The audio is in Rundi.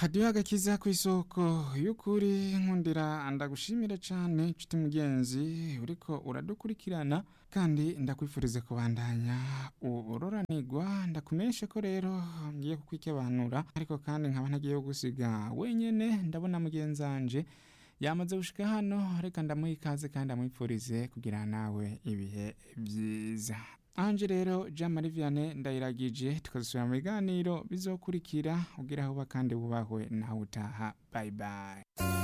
hadiyo agakiza ku isoko y'ukuri nkundira ndagushimira cyane nshuti mugenzi uriko uradukurikirana kandi ndakwifuriza kubandanya uroranigwa ndakumenyeshe ko rero ngiye kukwikebanura ariko kandi nkaba ntagiye gusiga wenyene ndabona mugenzanje yamaze gushika hano reka ndamuha ikaze kandi amwipfurize kugira nawe ibihe byiza anje rero jean marie vianney ndayiragije tukazisubira mu biganiro bizokurikira ugira aho uba kandi wubahwe nawe utaha bye bye